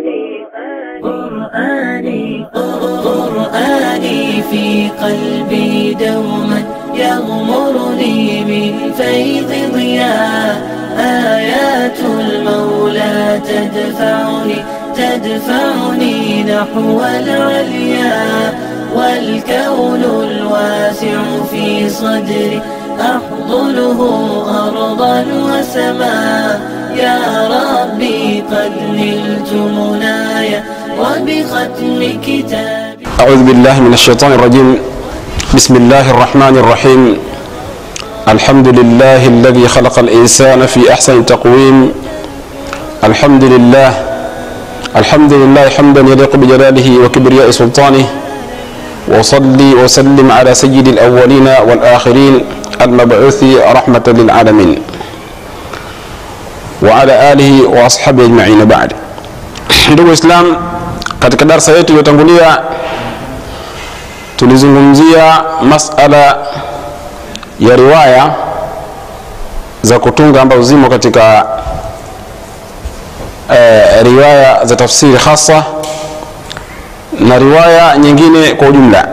قرآني قرآني في قلبي دوما يغمرني من فيض ضياء آيات المولى تدفعني تدفعني نحو العليا والكون الواسع في صدري أحضنه أرضا وسماء يا ربي قد نلت منايا وبختم كتابي أعوذ بالله من الشيطان الرجيم بسم الله الرحمن الرحيم الحمد لله الذي خلق الإنسان في أحسن تقويم الحمد لله الحمد لله حمدا يليق بجلاله وكبرياء سلطانه وصلي وسلم على سيد الأولين والآخرين المبعوث رحمة للعالمين وعلى آله وأصحابه أجمعين بعد ndugu Islam, katika darsa yetu iliyotangulia tulizungumzia masala ya riwaya za kutunga ambazo zimo katika eh, riwaya za tafsiri hasa na riwaya nyingine kwa ujumla.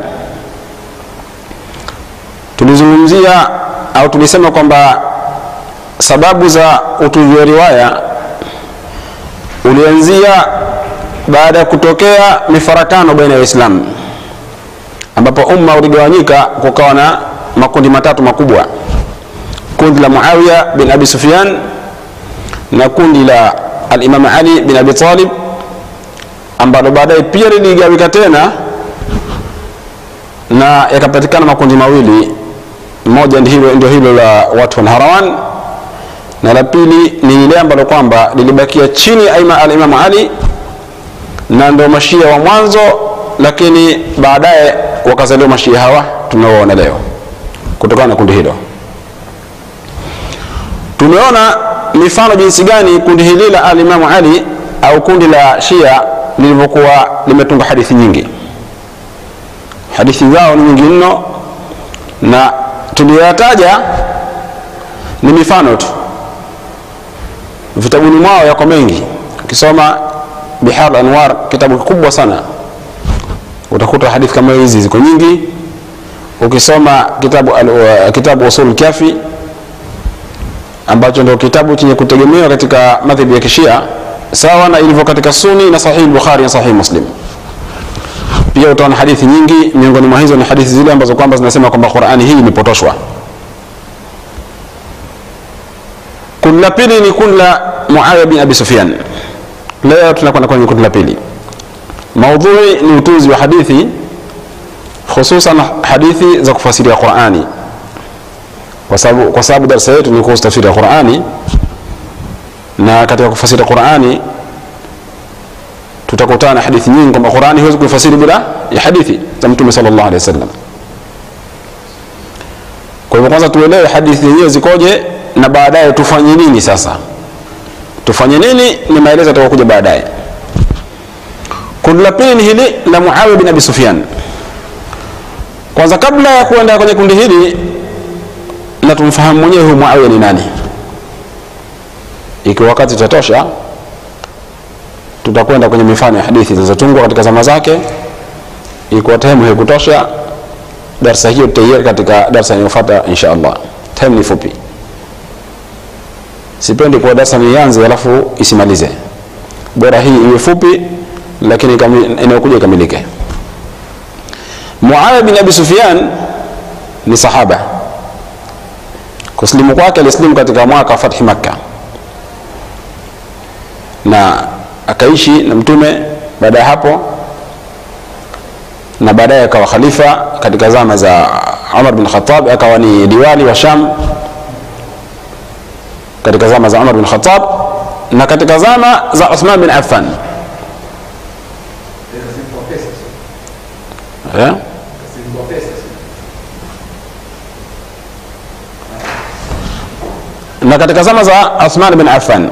Tulizungumzia au tulisema kwamba sababu za utunzi wa riwaya ulianzia baada ya kutokea mifarakano baina ya Waislamu ambapo umma uligawanyika kukawa na makundi matatu makubwa kundi la Muawiya bin Abi Sufyan na kundi la al-Imam Ali bin Abi Talib ambalo baadaye pia liligawika tena na yakapatikana makundi mawili moja ndio hilo, ndio hilo la watu wa Naharawan na la pili ni ile ambalo kwamba lilibakia chini ya al-Imam Ali na ndio mashia wa mwanzo lakini baadaye wakazaliwa mashia hawa tunaoona leo kutokana na kundi hilo tumeona mifano jinsi gani kundi hili la alimamu ali au kundi la shia lilivyokuwa limetunga hadithi nyingi hadithi zao ni nyingi mno na tuliyoyataja ni mifano tu vitabuni mwao yako mengi ukisoma bihar anwar kitabu kikubwa sana utakuta hadithi kama hizi ziko nyingi ukisoma kitabu al, uh, kitabu usul kafi ambacho ndio kitabu chenye kutegemewa katika madhhabi ya kishia sawa na ilivyo katika suni na sahihi bukhari na sahihi muslim pia utaona hadithi nyingi miongoni mwa hizo ni hadithi zile ambazo kwamba zinasema kwamba qurani hii imepotoshwa kundi la pili ni kundi la muawiya bin abi sufyan leo tunakwenda kwenye kundi la pili maudhui ni utunzi wa hadithi hususan hadithi za kufasiria qurani kwa sababu kwa sababu darasa yetu ni kuhusu tafsiri ya qurani na katika kufasiri qurani tutakutana na hadithi nyingi kwamba qurani huwezi kuifasiri bila ya hadithi za mtume sallallahu alaihi wasallam kwa hivyo kwanza tuelewe hadithi zenyewe zikoje na baadaye tufanye nini sasa tufanye nini ni maelezo yatakayokuja baadaye kundi la pili ni hili la muawiya bin abi sufyan kwanza kabla ya kuenda kwenye kundi hili na tumfahamu mwenyewe huyu muawiya ni nani ikiwa wakati utatosha tutakwenda kwenye mifano ya hadithi zilizotungwa katika zama zake ikiwa time haikutosha darsa hiyo tutaiweka katika darsa inayofuata insha allah time ni fupi sipendi kuwa darsa nianze alafu isimalize bora hii iwe fupi lakini inayokuja ikamilike muawiya bin abi sufyan ni sahaba kusilimu kwake alisilimu katika mwaka wa fathi makka na akaishi na mtume baada ya hapo na baadaye akawa khalifa katika zama za umar bin khatab akawa ni diwali wa sham katika zama za umar bin khatab na katika zama za uthman bin affan yeah? na katika zama za Uthman bin Affan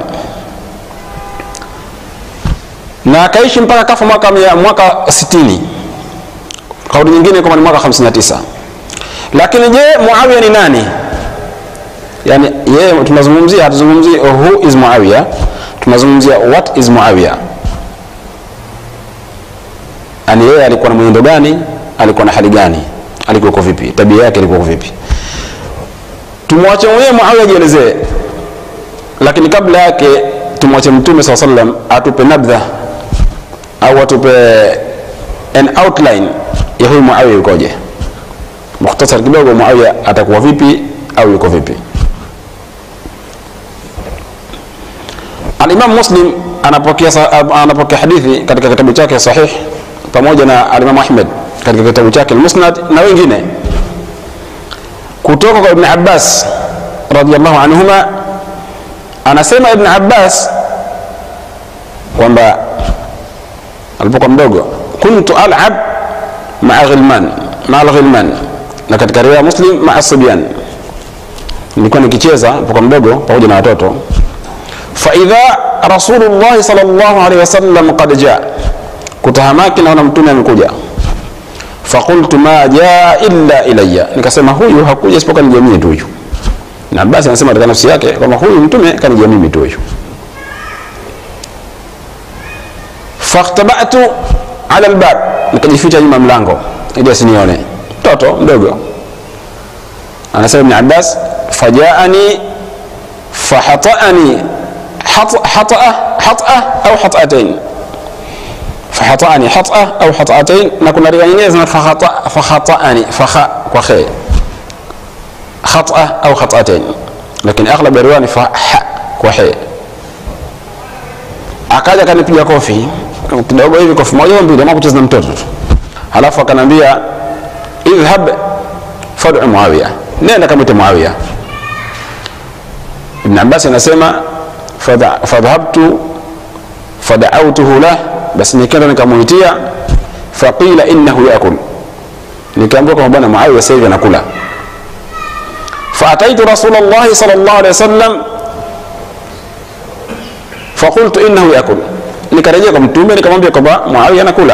na akaishi mpaka kafa mwaka mwaka 60 kauli nyingine kama ni mwaka 59 lakini je Muawiya ni nani yani yeye tunazungumzia hatuzungumzii who is Muawiya tunazungumzia what is Muawiya yani yeye alikuwa na mwenendo gani alikuwa na hali gani alikuwa vipi tabia yake ilikuwa vipi tumwache mwenyewe muawiya ajielezee lakini kabla yake tumwache mtume saa sallam atupe nabdha au atupe an outline ya huyu muawiya yukoje mukhtasar kidogo muawiya atakuwa vipi au yuko vipi alimam muslim anapokea, anapokea hadithi katika kitabu chake sahih pamoja na alimam ahmed katika kitabu chake almusnad na wengine kutoka kwa ibn abbas radiallahu anhuma anasema ibn abbas kwamba alipokuwa mdogo kuntu alab maa ghilman maa alghilman na katika riwaya muslim maa sibyan nilikuwa nikicheza alipokuwa mdogo pamoja na watoto faidha rasulullahi sal llahu alehi wasallam qad jaa kutahamaki naona mtume amekuja fakultu ma jaa illa ilaya nikasema huyu hakuja isipokuwa nijia mimi tu huyu na basi anasema katika nafsi yake kwamba huyu mtume kanijia mimi tu huyu fakhtabatu ala lbab nikajificha nyuma mlango ili asinione mtoto mdogo anasema ibn abbas fajaani fahataani hataa hataa au hatatain فحطأني حطأة أو حطأتين نكون رواية إنجليزية فخطأ فخطأني فخ وخي خطأة أو خطأتين لكن أغلب الرواية فح وحي akaja akanipiga kofi kidogo hivi kofi moja au mbili ama kucheza na mtoto tu halafu akanambia idhhab fad'u muawiya nenda kamwite muawiya ibn abbas anasema fadhhabtu fada'awtuhu lah basi nikaenda nikamuitia faqila innahu yakul nikaambiwa kwamba bwana muawiya sasa hivi anakula faataitu rasul llahi sal llahu alehi wasallam faqultu innahu yakul nikarejea kwa mtume nikamwambia kwamba muawiya anakula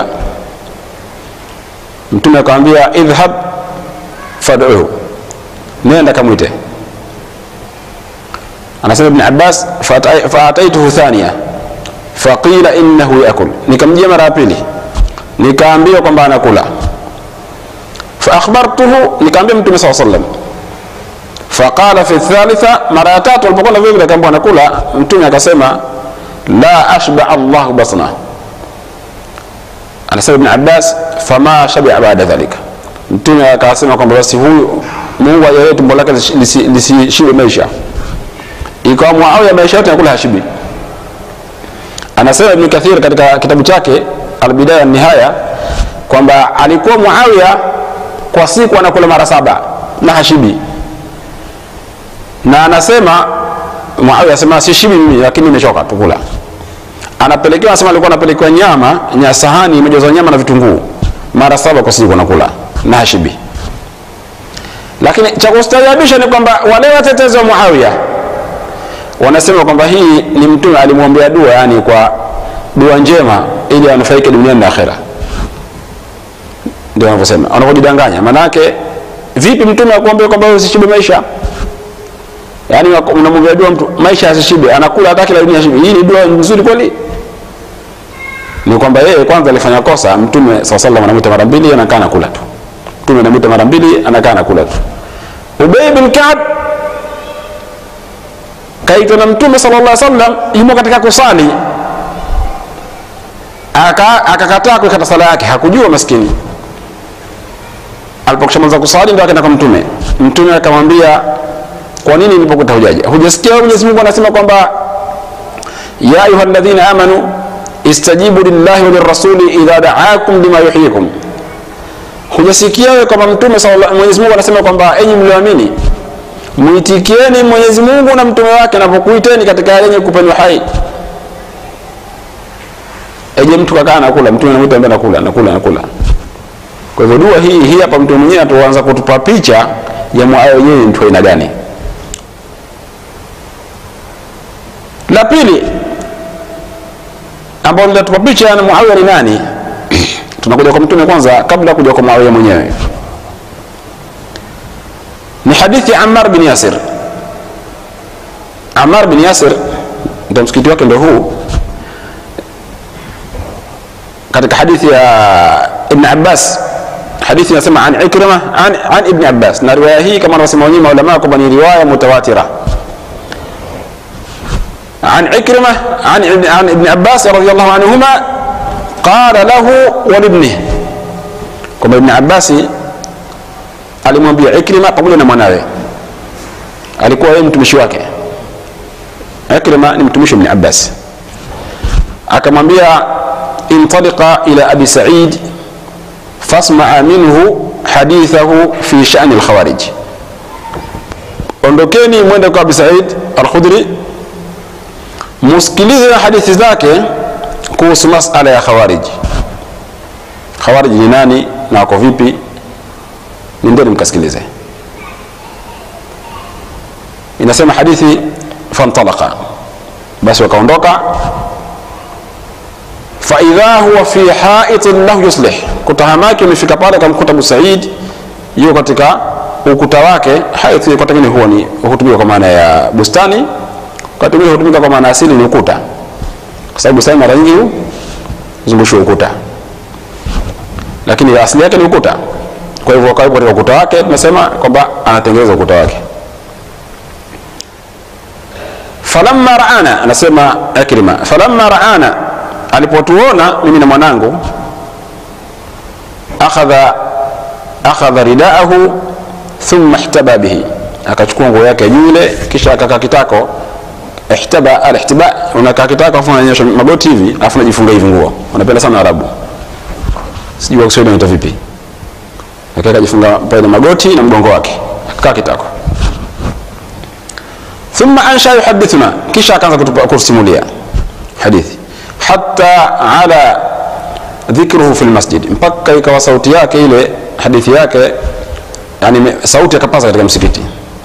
mtume akamwambia idhhab fad'uhu nenda kamwite anasema ibn abbas faataituhu thania faqila innahu yakul nikamjia mara ya pili nikaambiwa kwamba anakula faakhbartuhu nikaambia mtume saa sallam faqala fi thalitha mara ya tatu alipokwenda vile vile akaambia anakula mtume akasema la ashba allahu batna anasema ibn abbas fama shabia baada dhalika mtume akasema kwamba basi huyu mungu ajalie tumbo lake lisishibe maisha ikawa muawiya maisha yote anakula hashibi anasema ibn kathir katika kitabu chake albidaya nihaya kwamba alikuwa muawiya kwa siku anakula mara saba na hashibi na anasema muawiya asema sishibi mimi lakini nimechoka tukula anapelekewa anasema alikuwa anapelekewa nyama nya sahani imejazwa nyama na vitunguu mara saba kwa siku anakula na hashibi lakini cha kustaajabisha ni kwamba wale watetezi wa muawiya wanasema kwamba hii ni mtume alimwombea dua yani kwa dua njema ili anufaike duniani na akhera ndio wanavyosema wanavyojidanganya maanake vipi mtume akuambia kwamba usishibe maisha yaani unamwombea dua mtu maisha asishibe anakula hata kila dunia shibe hii ni dua nzuri kweli ni kwamba yeye kwanza alifanya kosa mtume saa salam anamwita mara mbili anakaa anakula tu mtume anamwita mara mbili anakaa anakula tu ubei bin kab kaitwa na mtume sala llah sallam yumo katika kusali akakataa kuikata sala yake hakujua maskini alipokishamaliza kusali ndo akaenda kwa mtume mtume akamwambia kwa nini nilipokuta hujaja hujasikia mwenyezi mungu anasema kwamba ya ayuha ladhina amanu istajibu lillahi walirasuli idha daakum lima yuhyikum hujasikia wewe kwamba mtume mwenyezi mungu anasema kwamba enyi mlioamini mwitikieni mwenyezi mungu na mtume wake anapokuiteni katika yale yenye kupeni hai eje mtu kakaa nakula mtume anamwita ambaye nakula nakula nakula kwa hivyo dua hii hii hapa mtume mwenyewe atuanza kutupa picha ya mwaya wenyewe ni mtu aina gani la pili ambao linatupa picha na muawiya ni nani tunakuja kwa mtume kwanza kabla kuja kwa muawiya mwenyewe ni hadithi ya Ammar bin Yasir. Ammar bin Yasir ndio msikiti wake ndio huu katika hadithi ya ibn abbas hadithi inasema an ikrima an, an ibn abbas na riwaya hii kama anavyosema wenyewe maulama kwamba ni riwaya mutawatira عن عكرمة عن ابن- عن ابن عباس رضي الله عنهما قال له ولابنه كما ابن عباس alimwambia Ikrima pamoja na mwanawe, alikuwa yeye mtumishi wake. Ikrima ni mtumishi wa Ibn Abbas, akamwambia intaliqa ila abi Sa'id fasmaa minhu hadithahu fi sha'ni al-khawarij, ondokeni mwende kwa Abi Sa'id al-Khudri musikilize na hadithi zake kuhusu masala ya khawarij. Khawarij ni nani na wako vipi? nendeni mkasikilize inasema hadithi fantalaka basi wakaondoka faidha huwa fi haitin lahu yuslih kutahamaki umefika pale kamkuta abu said yuko katika ukuta wake haith wakati mwingine huwa ni hutumika kwa maana ya bustani wakati mwingine hutumika kwa maana asili ni ukuta kwa sababu bustani mara nyingi huzungushwa ukuta lakini asili yake ni ukuta kwa hivyo karibu katika ukuta wake tunasema kwamba anatengeneza ukuta wake falamma raana anasema ikrima falamma raana alipotuona mimi na mwanangu akhadha akhadha ridaahu thumma ihtaba bihi akachukua nguo yake juu ile kisha akakaa kitako ihtaba alihtiba unakaa kitako afu unanyosha magoti hivi afu unajifunga hivi nguo wanapenda sana arabu sijui kwa Kiswahili inaitwa vipi akaweka jifunga pale na magoti na mgongo wake akakaa kitako thumma ansha yuhadithuna kisha akaanza kutupa- kutusimulia hadithi hatta ala dhikruhu fi lmasjid mpaka ikawa sauti yake ile hadithi yake yani me- sauti akapaza katika msikiti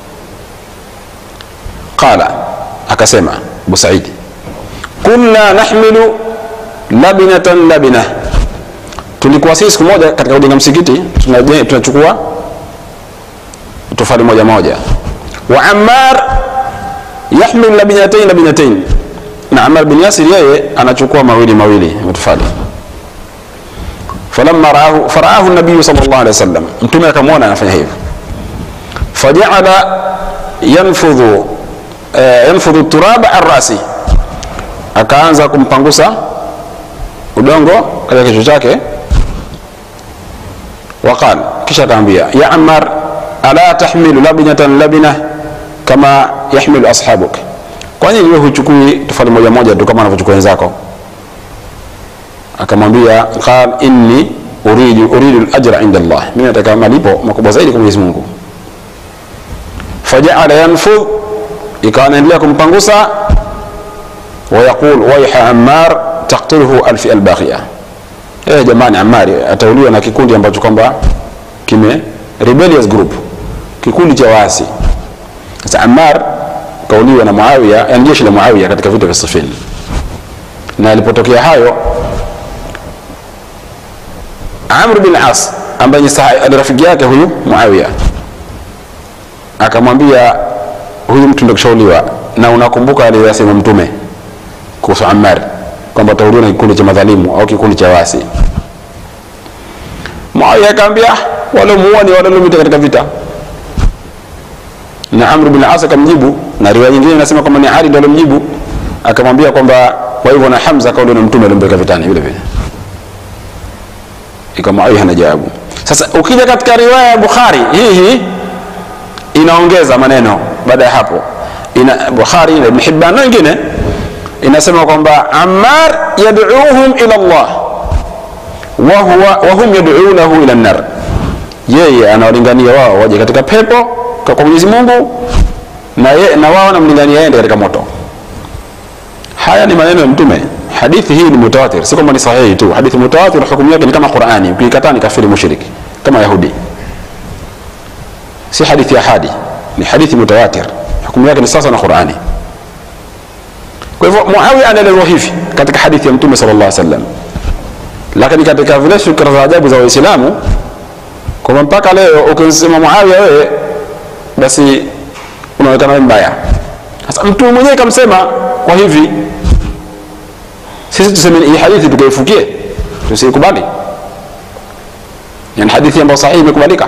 qala akasema abu saidi kunna nahmilu labinatan labinah tulikuwa sisi siku moja katika kujenga msikiti tunaje- tunachukua tofali moja moja wa ammar yahmil labinatain labinatain na ammar bin yasir yeye anachukua mawili mawili matofali falamma raahu faraahu nabiyu sal llah alih wa sallam mtume akamwona anafanya hivyo fajaala yanfudhu eh, yanfudhu turaba an rasi akaanza kumpangusa udongo katika kichwa chake وقال kisha akaambia ya ammar ala tahmilu labinatan labina kama yahmilu ashabuk kwa nini wewe huchukui tofali moja moja tu kama wanavyochukua wenzako akamwambia qal inni uridu uridu al-ajra inda Allah mimi nataka malipo makubwa zaidi kwa Mwenyezi Mungu fajaala yanfudh ikawa anaendelea kumpangusa ويقول ويح عمار تقتله الفئة الباقية eh jamani Amari atauliwa na kikundi ambacho kwamba kime rebellious group kikundi cha waasi sasa Ammar kauliwa na Muawiya yani jeshi la Muawiya katika vita vya Siffin na alipotokea hayo Amr bin As ambaye ni saha- ni rafiki yake huyu Muawiya akamwambia huyu mtu ndio kushauliwa na unakumbuka aliyosema mtume kuhusu Ammar kwamba atauliwa na kikundi cha madhalimu au kikundi cha wasi Muawiya akamwambia waliomuua ni wale waliopita katika vita na Amr bin As akamjibu na riwaya nyingine inasema kwamba ni Ali ndio alomjibu akamwambia kwamba kwa hivyo na Hamza kauli na mtume alimpeleka vitani vile vile ikawa Muawiya hana jawabu sasa ukija katika riwaya ya Bukhari hii hii inaongeza maneno baada ya hapo ina Bukhari na Ibn Hibban na wengine inasema kwamba Ammar yad'uuhum ila Allah wa huwa wa hum yad'uunahu ila an-nar yeye anawalingania wao waje katika pepo kwa kwa Mwenyezi Mungu na ye, na wao wanamlingania yeye katika moto haya ni maneno ya mtume hadithi hii ni mutawatir si kwamba ni sahihi tu hadithi mutawatir hukumu yake ni kama Qur'ani ukikataa ni kafiri mushriki kama Yahudi si hadithi ya hadi ni hadithi mutawatir hukumu yake ni sasa na Qur'ani kwa hivyo Muawiya anaelezwa hivi katika hadithi ya Mtume sallallahu alaihi wasallam, lakini katika vile fikra za ajabu za Waislamu kwamba mpaka leo ukisema Muawiya wewe, basi unaonekana wewe mbaya. Sasa Mtume mwenyewe kamsema kwa hivi, sisi tuseme hii hadithi tukaifukie, tusikubali yani hadithi ambayo sahihi imekubalika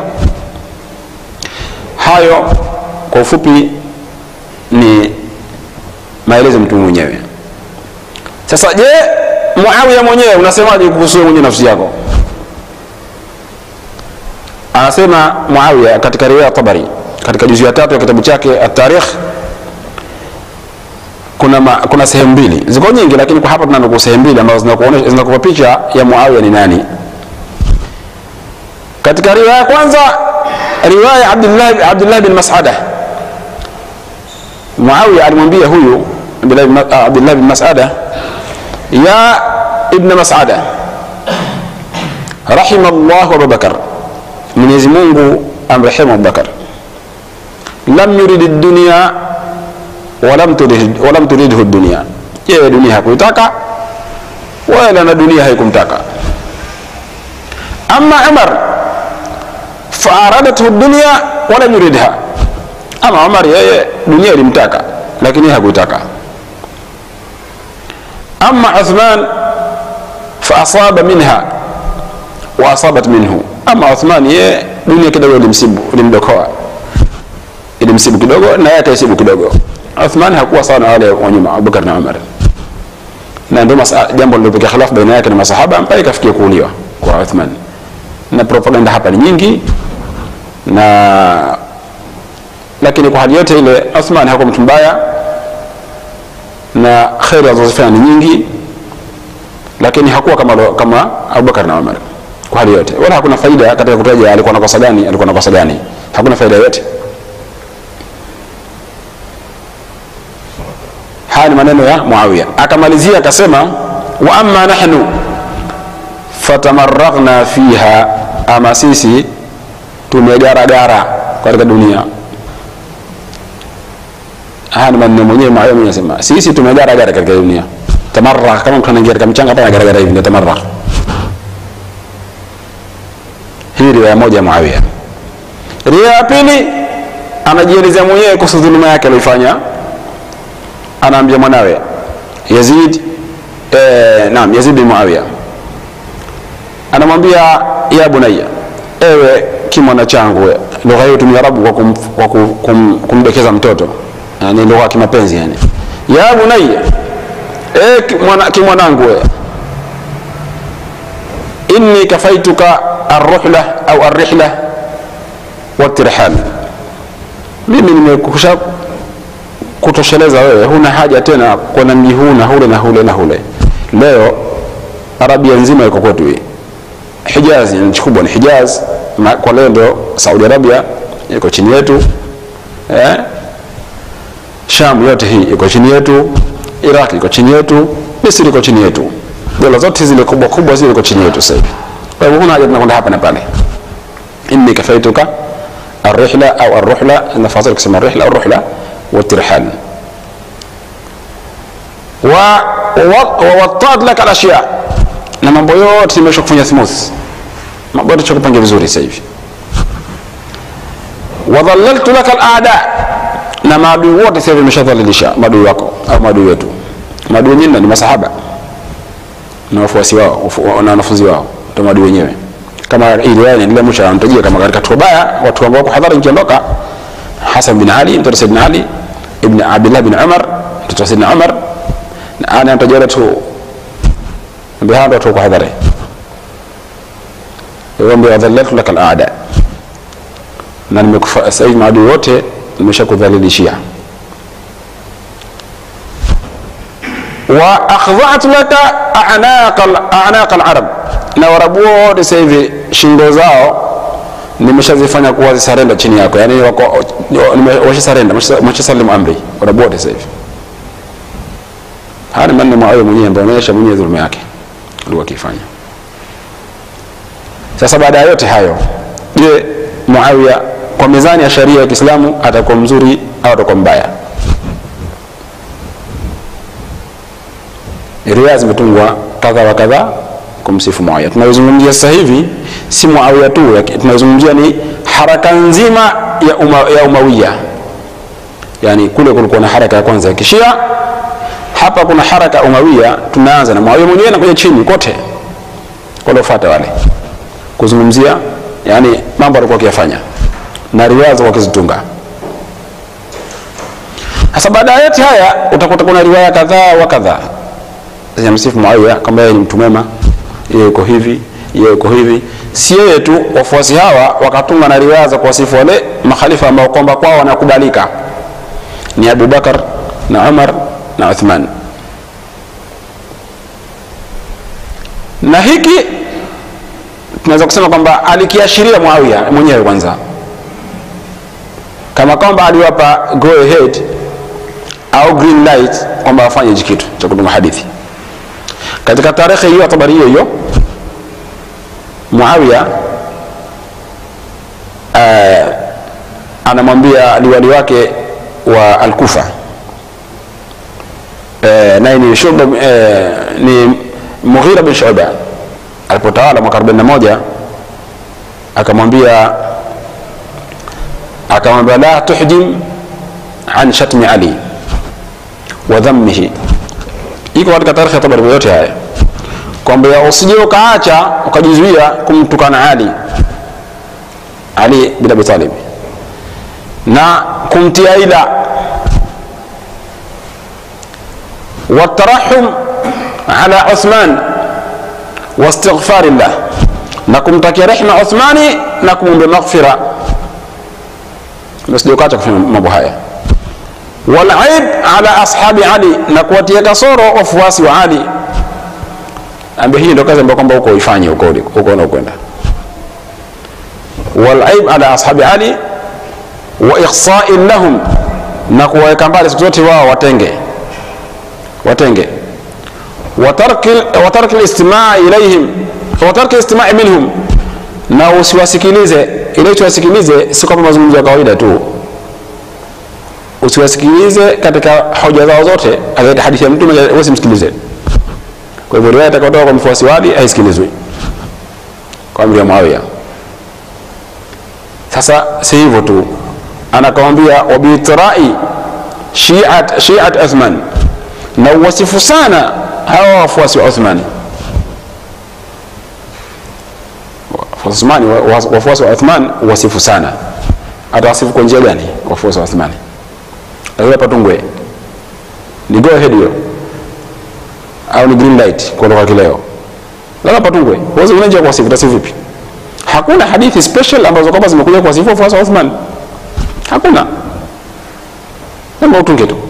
hayo kwa ufupi ni maelezo mtu mwenyewe sasa je muawiya mwenyewe unasemaje kuhusu wewe mwenyewe nafsi yako anasema muawiya katika riwaya tabari katika juzu ya tatu ya kitabu chake atarikh kuna, ma, kuna sehemu mbili ziko nyingi lakini kwa hapa tunanukuu sehemu mbili ambazo zinakuonyesha zinakupa picha ya muawiya ni nani katika riwaya ya kwanza riwaya abdullah, abdullah bin masada muawiya alimwambia huyu abdullah bin, abdullah bin masada ya ibn masada rahima llahu abubakar mwenyezi mungu amrehemu abubakar lam yurid dunia walam turid, walam turidhu dunia yeye dunia hakuitaka wala na dunia haikumtaka ama umar faaradathu dunia walam yuridha ama umar yeye dunia ilimtaka lakini hakuitaka ama uthman faasaba minha wa asabat minhu ama uthman yeye dunia kidogo ilimsibu ilimdokoa ilimsibu kidogo na yeye akaisibu kidogo uthman hakuwa sawa na wale wa nyuma abubakar na umar na ndio jambo lilopekea khilafu baina yake na masahaba mpaka ikafikia kuuliwa kwa uthman na propaganda hapa ni nyingi na lakini kwa hali yote ile uthman hakuwa mtu mbaya na kheri alizozifanya ni nyingi lakini hakuwa kama, kama abubakar na umar kwa hali yote wala hakuna faida katika kutaja alikuwa na kosa gani alikuwa na kosa gani hakuna faida yote haya ni maneno ya muawiya akamalizia akasema wa amma nahnu fatamarraghna fiha ama sisi tumegaragara katika dunia haya ni maneno mwenyewe muawiya mwenyewe anasema sisi tumegaragara katika dunia tamarragh kama mtu anaingia katika mchanga hapa anagaragara hivi ndio tamarragh hii riwaya moja ya muawiya riwaya ya pili anajielezea mwenyewe kuhusu dhuluma yake aliyoifanya anaambia mwanawe yazid eh, naam yazid bin muawiya anamwambia ya bunaya ewe kimwana changu lugha hiyo tumia rabu kwa, kum, kwa kum, kum, kumdekeza mtoto yani lugha ya kimapenzi yani ya bunaya e, kimwanangu we inni kafaituka arruhla au arrihla watirhal mimi nimekusha kutosheleza wewe huna haja tena kwenda mji huu na hule na hule na hule leo arabia nzima iko kwetu hii hijaz nchi kubwa ni hijaz kwa leo ndio saudi arabia iko chini yetu eh? sham yote hii iko chini yetu iraq iko chini yetu misri iko chini yetu dola zote zile kubwa kubwa zile iko chini yetu sasa hivi kwa hivyo huna haja tunakwenda hapa na pale inni kafaituka الرحلة أو الرحلة نفاصل كسم الرحلة أو الرحلة والترحال ووطاد لك الأشياء na mambo yote nimesha kufanya smooth mambo yote chakupanga vizuri sasa hivi wadhallaltu laka alada na maadui wote sasa hivi nimeshadhalilisha maadui wako au maadui wetu maadui wenyewe ni masahaba na wafuasi wao na wanafunzi wao ndio maadui wenyewe kama ili wao inaendelea mwisho anatajia kama katika tukio baya watu ambao kwa hadhara ikiondoka Hasan bin Ali mtoto Saidina Ali ibn Abdullah bin Umar mtoto wa Saidina Umar na ana anatajia tu ndio hao watu kwa hadhara hiyo ndio adhallatu laka al-aada na nimekufa sasa hivi maadui wote nimeshakudhalilishia wa akhdha'tu laka a'naq a'naq al-arab na warabu wote sasa hivi shingo zao nimeshazifanya kuwa zisarenda chini yako yani wako washasarenda washasalimu amri warabu wote sasa hivi haya ni maneno Muawiya mwenyewe ambaye anaonyesha mwenyewe dhuluma yake alikuwa akifanya sasa baada ya yote hayo je Muawiya kwa mizani ya sharia ya Kiislamu atakuwa mzuri au atakuwa mbaya riwaya zimetungwa kadha wa kadha kumsifu Muawiya. Tunayozungumzia sasa hivi si Muawiya tu, tunayozungumzia ni haraka nzima ya, uma, ya Umawiya. Yani kule kulikuwa na haraka ya kwanza ya Kishia, hapa kuna haraka ya Umawiya. Tunaanza na Muawiya mwenyewe na kuja chini kote, waliofuata wale kuzungumzia yani mambo alikuwa akiyafanya na riwaya zilikuwa akizitunga sasa baada ya yote haya utakuta kuna riwaya kadhaa wa kadhaa zinamsifu Muawiya kwamba yeye ni mtu mwema, yeye yuko hivi, yeye yuko hivi. Si yeye tu, wafuasi hawa wakatunga na riwaya za kuwasifu wale makhalifa ambao kwamba kwao wanakubalika ni Abu Bakar na Umar na Uthman. Na hiki tunaweza kusema kwamba alikiashiria Muawiya mwenyewe kwanza, kama kwamba aliwapa go ahead au green light kwamba wafanye hichi kitu cha kutunga hadithi katika tarehe hiyo tabari hiyo hiyo Muawiya uh, anamwambia liwali wake wa Al-Kufa uh, naye ni Shuba uh, ni Mughira bin Shuba alipotawala mwaka 41 akamwambia akamwambia la tuhjim an shatmi Ali wa dhammihi iko katika tarehe ya Tabari yote haya kwamba usije ukaacha ukajizuia kumtukana Ali Ali bin Abi Talib na kumtia ila watarahum ala Uthman wastighfar llah na kumtakia rehma Uthmani na kumwombea maghfira usije ukaacha kufanya mambo haya walaib ala ashabi Ali na kuwatia kasoro wafuasi wa Ali ambaye hii ndio kazi ambayo kwamba huko uifanye huko huko unakwenda walaib ala ashabi Ali wa ihsa'in lahum na kuwaweka mbali siku zote wao watenge watenge watarki listimaa ilaihim watarki listimaa minhum na usiwasikilize ile usiwasikilize si kwamba mazungumzo ya kawaida tu usiwasikilize katika hoja zao zote katika hadithi ya mtume usimsikilize kwa hivyo riwaya itakayotoka kwa mfuasi wali haisikilizwi kwa amri ya Muawiya sasa si hivyo tu anakamwambia wabitrai shiat shiat Uthman na uwasifu sana hawa wafuasi wa Uthman Uthmani wafuasi wa Uthman uwasifu sana atawasifu kwa njia gani wafuasi wa Uthmani lazima patungwe ni go ahead hiyo au ni green light kwa lugha kileo lazima patungwe huwezi kunaje kwa sifu tasifu vipi hakuna hadithi special ambazo kwamba zimekuja kwa sifu wafuasi wa Uthman hakuna lazima utunge tu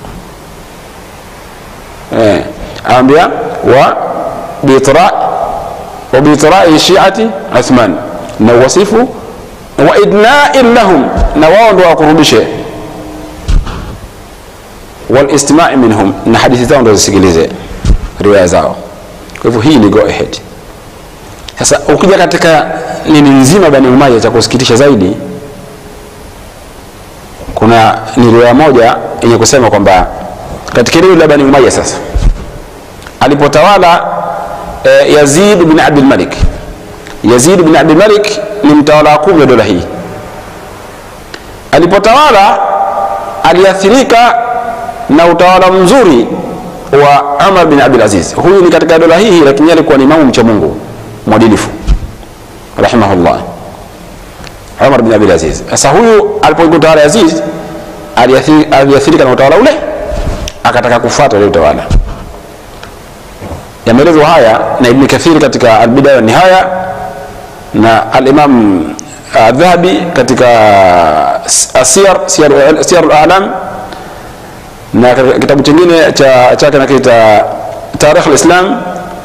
eh ambia wa bitra wa bitra shi'ati Uthman na wasifu wa idna'in lahum na wao ndio wakurudishe walistimai minhum na hadithi zao ndo zisikilize riwaya zao kwa hivyo hii ni go ahead sasa ukija katika nini nzima bani umayya cha kusikitisha zaidi kuna ni riwaya moja yenye kusema kwamba katika eneo la bani umayya sasa alipotawala eh, yazid bin abdul malik yazid bin abdul malik ni mtawala wa kumi wa dola hii alipotawala aliathirika na utawala mzuri wa Umar bin Abdul Aziz. Huyu ni katika dola hii, lakini alikuwa ni imamu mcha Mungu mwadilifu rahimahullah, Umar bin Abdul Aziz. Sasa huyu alipokuwa utawala Aziz aliathirika na utawala ule, akataka kufuata ule utawala. Yameelezwa haya na Ibn Kathir katika Al-Bidaya wa Nihaya na Al-Imam Adhahabi katika Asiyar Siyar al-A'lam na kitabu kingine cha chake nakiita Tarikh al-Islam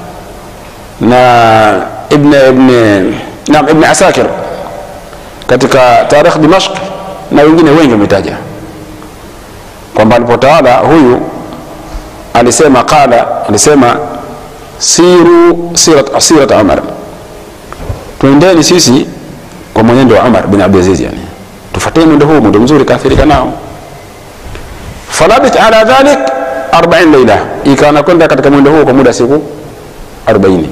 na Ibn Ibn naam Ibn Asakir katika Tarikh Dimashq na wengine wengi wametaja kwamba alipotawala huyu alisema qala alisema siru sirat sirat Umar tuendeni sisi kwa mwenendo wa Umar bin Abdul Aziz yani tufuateni mwendo huu mwendo mzuri kaathirika nao falabit ala dhalik 40 laila ikawa nakwenda katika mwendo huo kwa muda siku 40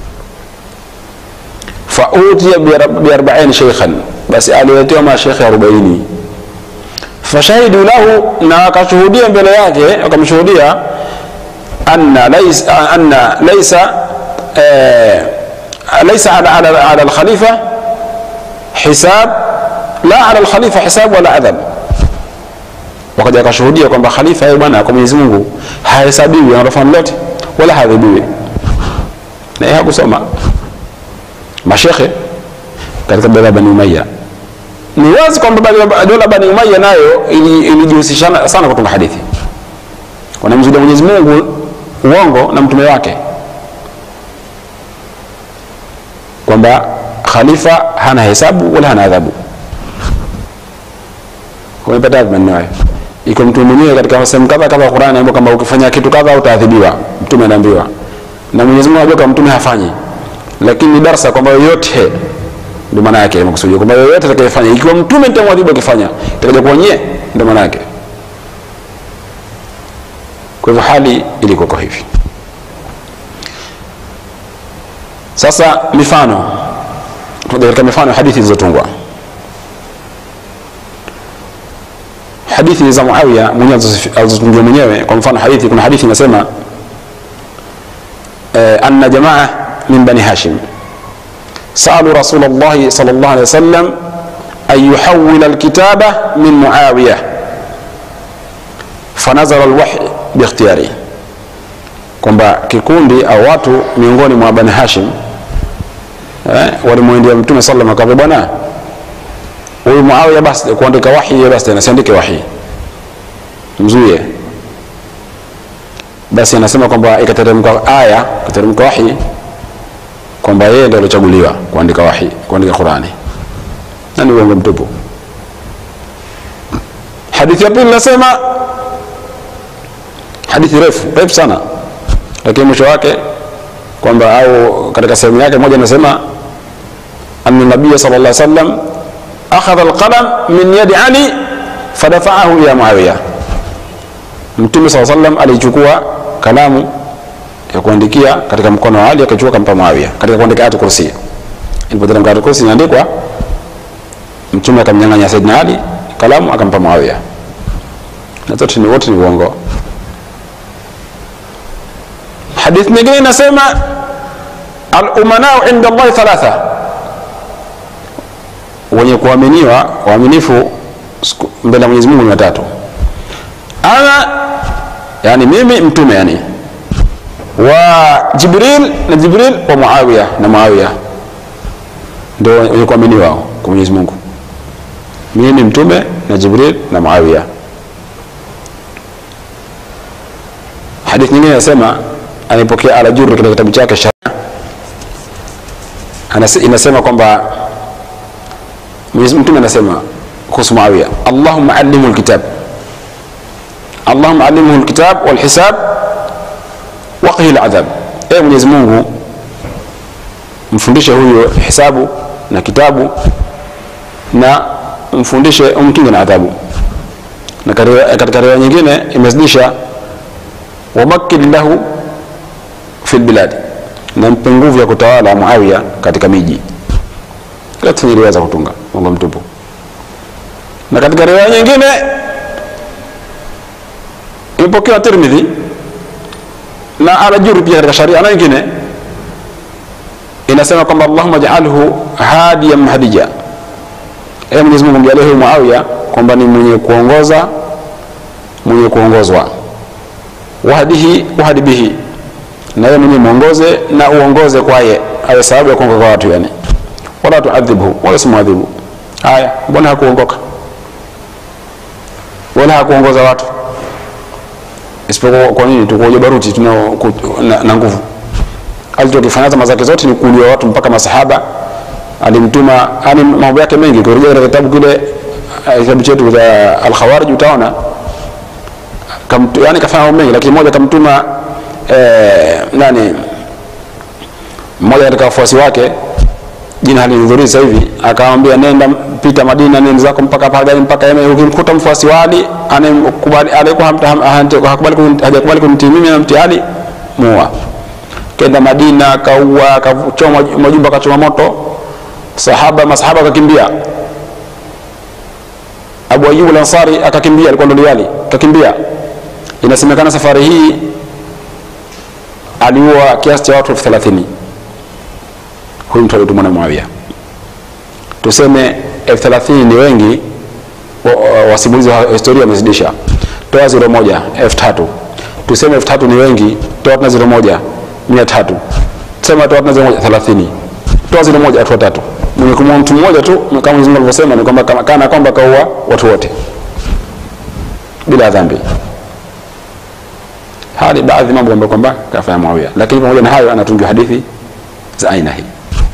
fautiya bi 40 sheikhan basi aliletewa mashekhe 40 fashahidu lahu na wakashuhudia mbele yake wakamshuhudia anna laysa anna laysa eh, laisa ala, ala, ala alkhalifa hisab la ala alkhalifa hisab wala adhab wakaja akashuhudia kwamba khalifa yeye bwana kwa Mwenyezi Mungu hahesabiwi anafanya lolote wala haadhibiwi na yeye hakusoma mashekhe katika dola Bani Umayya ni wazi kwamba dola Bani Umayya nayo ilijihusisha ili sana kutunga hadithi wanamzulia Mwenyezi Mungu uongo na mtume wake kwamba khalifa hana hesabu wala hana adhabu umepata maneno hayo iko mtume mwenyewe katika sehemu kadha kadha Qur'ani anaambiwa kwamba ukifanya kitu kadha utaadhibiwa mtume anaambiwa na Mwenyezi Mungu anajua kama mtume hafanyi lakini ni darasa kwamba yoyote ndio maana yake makusudio kwamba yoyote atakayefanya ikiwa mtume nitamwadhibu akifanya itakuja kuwa nyie ndio maana yake kwa hivyo hali ilikuwa kwa hivi sasa mifano katika mifano ya hadithi zilizotungwa hadithi za Muawiya mwenyewe alizotungia mwenyewe kwa mfano hadithi kuna hadithi inasema eh, anna jamaa min bani hashim سألوا رسول الله صلى الله عليه وسلم أن يحول الكتابة من معاوية فنزل الوحي باختياره kwamba kikundi au watu miongoni mwa bani hashim eh, walimwendea mtume sallam akamwambia bwana huyu muawiya basi kuandika wahi basi anasiandike wahi mzuie basi anasema kwamba ikateremka aya ikateremka wahi kwamba yeye ndio alichaguliwa kuandika wahi kuandika Qurani na ni uongo mtupu hadithi ya pili nasema hadithi refu refu sana lakini mwisho wake kwamba au katika sehemu yake moja nasema anna nabiyya sallallahu alaihi wasallam akhadha alqalam min yadi ali fadafa'ahu ila muawiya mtume sallallahu alaihi wasallam alichukua kalamu ya kuandikia katika mkono wa Ali akachukua kampa Muawiya katika kuandika ayatul kursi. Ilipoteremka ayatul kursi inaandikwa, mtume akamnyang'anya Saidina Ali kalamu akampa Muawiya, na zote ni wote ni uongo. Hadithi nyingine inasema al-umanau inda Allah thalatha, wenye kuaminiwa waaminifu mbele ya Mwenyezi Mungu ni watatu. Ana yani mimi mtume yani wa Jibril na Jibril wa Muawiya na Muawiya ndio wenye kuaminiwa kwa Mwenyezi Mungu. Mimi mtume na Jibril na Muawiya. Hadithi nyingine inasema alipokea Al-Jurri katika kitabu chake Sharia, inasema kwamba Mwenyezi Mtume anasema kuhusu Muawiya, Allahumma allimhu alkitab, Allahumma allimhu alkitab wal hisab waqihi aladhab, e Mwenyezi Mungu mfundishe huyo hisabu na kitabu na mfundishe umkinge na adhabu. Na katika riwaya nyingine imezidisha wamakkin lahu fi lbiladi, na mpe nguvu ya kutawala Muawiya katika miji. Yote ni riwaya za kutunga Mungu mtupu. Na katika riwaya nyingine imepokewa Tirmidhi na Al-Jurri pia katika sharia na nyingine inasema kwamba Allahumma ja'alhu hadiyan mahdija, e Mwenyezi Mungu mjalie huyu Muawiya kwamba ni mwenye kuongoza mwenye kuongozwa, wahdihi wahdi bihi, na yeye mwenye muongoze na uongoze kwaye, awe sababu ya kuongoka kwa watu yani, wala tuadhibhu, wala simuadhibu. Haya, mbona hakuongoka wala hakuongoza watu isipokuwa kwa nini tukuoja baruti tuna na, na nguvu alichokifanya zama zake zote ni kuulia watu mpaka masahaba alimtuma yani mambo yake mengi kurejea katika kitabu kile kitabu chetu cha al-Khawarij utaona yani kafanya mambo mengi lakini moja kamtuma eh, nani mmoja katika wafuasi wake jina halinidhuri sasa hivi akamwambia nenda pita Madina nenda zako mpaka pale mpaka Yemen ukimkuta mfuasi wa Ali anayekubali alikuwa hakubali hajakubali kumtii mimi na mtii Ali muua kenda Madina akaua akachoma majumba akachoma moto sahaba masahaba akakimbia Abu Ayyub al-Ansari akakimbia alikuwa ndo liwali akakimbia inasemekana safari hii aliua kiasi cha watu elfu thelathini huyu mtu alitumwa na Muawiya. Tuseme elfu thelathini ni wengi, wa- wa- wasimulizi wa historia wamezidisha, toa ziro moja, elfu tatu. Tuseme elfu tatu ni wengi, toa tena ziro moja, mia tatu. Tuseme toa tena ziro moja, thelathini. Toa ziro moja, watu watatu. Mwenye kumua mtu mmoja tu, kama Mwenyezi Mungu alivyosema, ni kwamba kama- kana kwamba kaua watu wote bila dhambi. Haya ni baadhi ya mambo ambayo kwamba kafanya Muawiya, lakini pamoja na hayo anatungiwa hadithi za aina hii.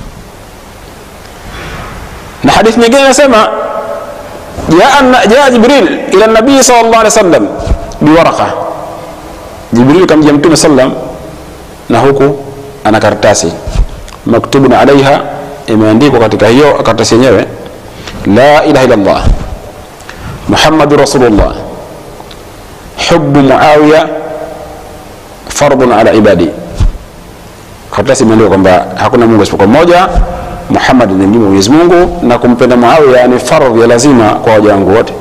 Na hadithi nyingine inasema jaa jaa Jibril ila nabii sallallahu alaihi wasallam biwaraqa, Jibril kamjia Mtume sallam na huku ana karatasi maktubun alaiha, imeandikwa katika hiyo karatasi yenyewe la ilaha illa Allah Muhammadu rasulullah hubu Muawiya fardun ala ibadi. Karatasi imeandikwa kwamba hakuna Mungu isipokuwa mmoja, Muhammad ni mjumbe wa Mwenyezi Mungu, na kumpenda Muawiya ni fardhi ya lazima kwa waja wangu wote.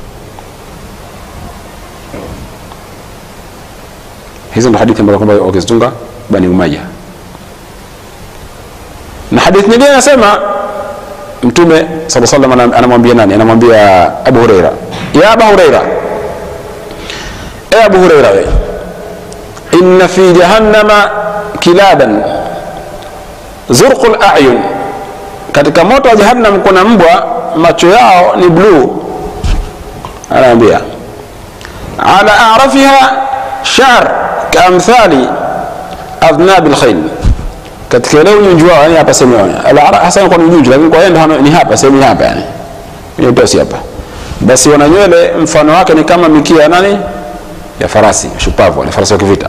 Hizo ndo hadithi ambazo kwamba wakizitunga Bani Umayya. Na hadithi nyingine inasema Mtume sallallahu alaihi wasallam anamwambia nani? Anamwambia Abu Huraira, ya Abu Huraira, e Abu Huraira, we inna fi jahannama kilaban zurqul a'yun, katika moto wa jahannam kuna mbwa macho yao ni bluu. Anaambia ala a'rafiha sha'r kaamthali adhnab alkhayl, katika ile unyunju wao, yani hapa sehemu yao ala hasa kwa unyunju, lakini kwa yeye ni hapa sehemu hapa, yani ni utosi hapa, basi wana nywele mfano wake ni kama mikia ya nani ya farasi shupavu, wale farasi wa kivita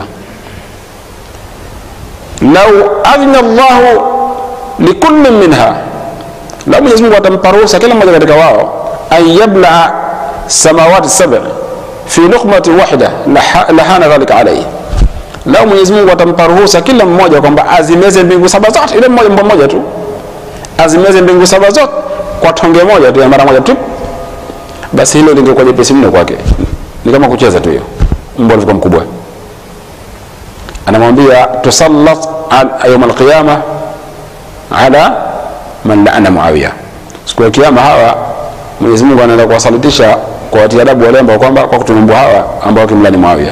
lau adhina llahu likullin minha, lau Mwenyezi Mungu atampa ruhusa kila mmoja katika wao an yablaa samawati saba fi luqmatin wahida lahana dhalika alayhi, lau Mwenyezi Mungu atampa ruhusa kila mmoja kwamba azimeze mbingu saba zote, ile mmoja mbwa mmoja tu azimeze mbingu saba zote kwa tonge moja tu ya mara moja tu, basi hilo lingekuwa jepesi mno kwake, ni kama kucheza tu hiyo, mbwa alivyokuwa mkubwa anamwambia tusallat yaum alqiyama ala man laana Muawiya, siku ya kiyama hawa Mwenyezi Mungu anaenda kuwasalitisha kwa watia adabu wale ambao kwamba kwa kutunumbua hawa ambao wakimlani Muawiya.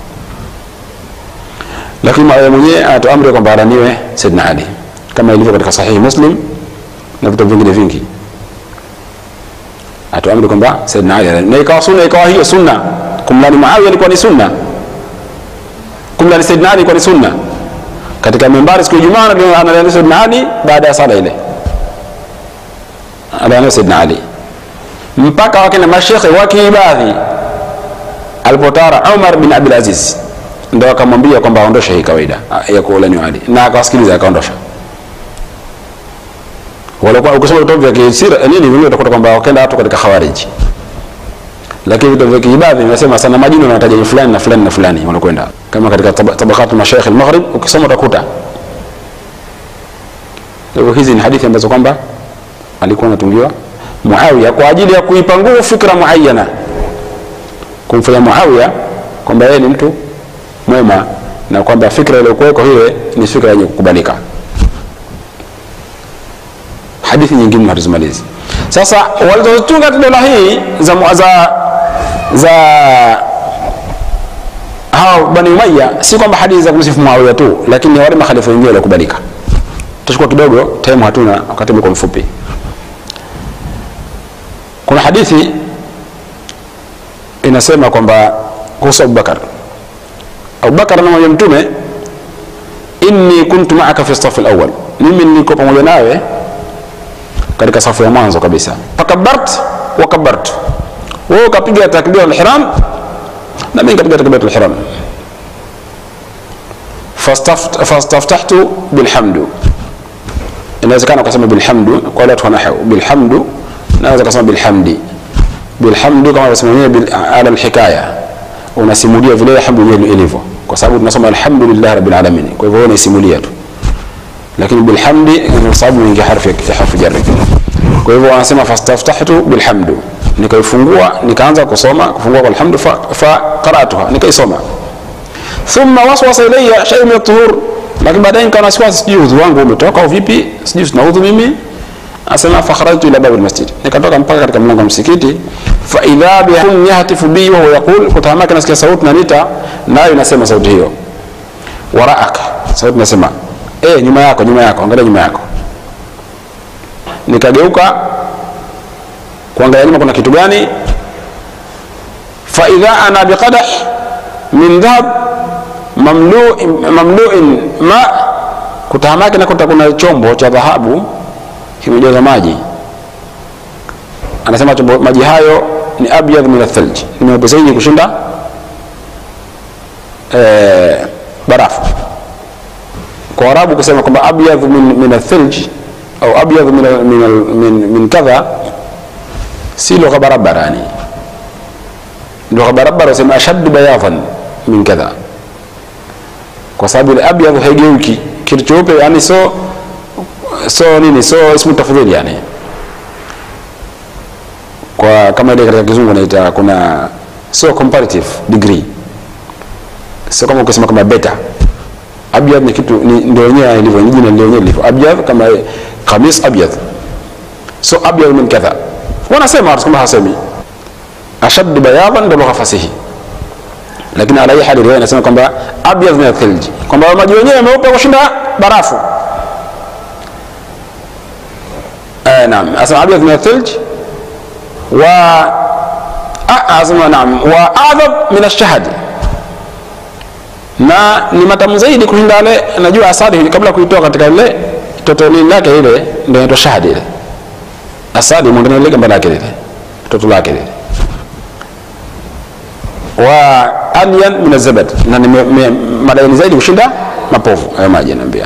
Lakini Muawiya mwenyewe anatoa amri kwamba alaniwe Saidina Ali kama ilivyo katika Sahihi Muslim na vitabu vingine vingi, atoa amri kwamba Saidina Ali na ikawa sunna, ikawa hiyo sunna kumlani Muawiya ilikuwa ni sunna kumlani Saidina Ali ilikuwa ni sunna. Katika mimbari siku ya Ijumaa analani Saidina Ali baada ya sala ile, analani Saidina Ali mpaka wakina mashekhe wa kiibadhi alipotara Umar bin Abdul Aziz ndo akamwambia kwamba aondoshe hii kawaida ya kuulani Ali, na akawasikiliza akaondosha. Walikuwa ukisoma vitabu vya kisira nini vingine utakuta kwamba wakaenda watu katika khawariji lakini vitabu vya kiibadhi vinasema sana majina wanataja fulani na fulani na fulani wanakwenda kama katika tabakatu mashaikh al-maghrib ukisoma utakuta hivyo hizi ni hadithi ambazo kwamba alikuwa anatungiwa Muawiya kwa ajili ya kuipa nguvu fikra muayyana kumfanya Muawiya kwamba yeye ni mtu mwema na kwamba fikra iliyokuweko hiyo ni fikra yenye kukubalika hadithi nyingine hatuzimalizi sasa walizotunga dola hii za, za za hao Bani Umayya si kwamba hadithi za kumsifu Muawiya tu, lakini wale makhalifa wengine waliokubalika. Tutachukua kidogo, time hatuna, wakati umekuwa mfupi. Kuna hadithi inasema kwamba kuhusu Abubakar, Abubakar anamwambia Mtume, inni kuntu maaka fi safi alawwal, mimi niko pamoja nawe katika safu ya mwanzo kabisa. Fakabart wa kabartu wewe ukapiga takbira al-ihram na mimi nikapiga takbira al-ihram fastaftahtu bilhamdu inawezekana ukasema bilhamdu kwa wale watu wanahu bilhamdu naweza kusema bilhamdi bilhamdu kama unasema mwenyewe ala alhikaya unasimulia vile hamdu yenyewe ilivyo kwa sababu tunasoma alhamdulillah rabbil alamin kwa hivyo unaisimulia tu lakini bilhamdi kwa sababu ni harfi ya harfi jarri kwa hivyo wanasema fastaftahtu bilhamdu nikaifungua nikaanza kusoma kufungua kwa alhamdu fa, fa qara'tuha nikaisoma thumma waswasa ilayya shay'un min at-tuhur lakini baadaye nikawa na wasiwasi sijui udhu wangu umetoka au vipi sijui sina udhu mimi asema fakharajtu ila babil masjid nikatoka mpaka katika mlango wa msikiti fa idha bihun yahtifu bi wa huwa yaqul kutahamaka nasikia sauti nanita nayo inasema sauti hiyo waraaka sauti inasema eh nyuma yako nyuma yako angalia nyuma yako nikageuka kuangalia nyuma kuna kitu gani fa idha ana biqadah min dhahab mamlu'in mamlu'in ma kutahamaki nakuta kuna chombo cha dhahabu kimejaza maji anasema chombo maji hayo ni abyadh min athalj ni meupe zaidi kushinda eh, barafu kwa arabu kusema kwamba abyadh min, min athalj au abyadh min, min, min, min kadha si lugha barabara yani lugha barabara usema ashaddu bayadhan min kadha kwa sababu ile abyadh haigeuki kitu cheupe yani so so nini so ismu tafdhili yani kwa kama ile katika kizungu naita kuna sio comparative degree sio kama ukisema kama beta abyad ni kitu ni ndio wenyewe ilivyo ni jina ndio wenyewe lilivyo abyad kama kamis abyad so abyad min kadha wanasema watu kama hasemi ashad bayadan ndio lugha fasihi lakini ala hali riwaya inasema kwamba abyad min athilj kwamba maji wenyewe meupe kushinda barafu آه نعم أسمع أبيض من الثلج و أسمع نعم وأعذب من الشهد na ni matamu zaidi kushinda yale najua asali kabla kuitoa katika ile toto nini lake ile ndio inaitwa shahadi ile asali mwandani ile gamba lake lile toto lake lile wa alyan min azabad na ni madaini zaidi kushinda mapovu hayo maji naambia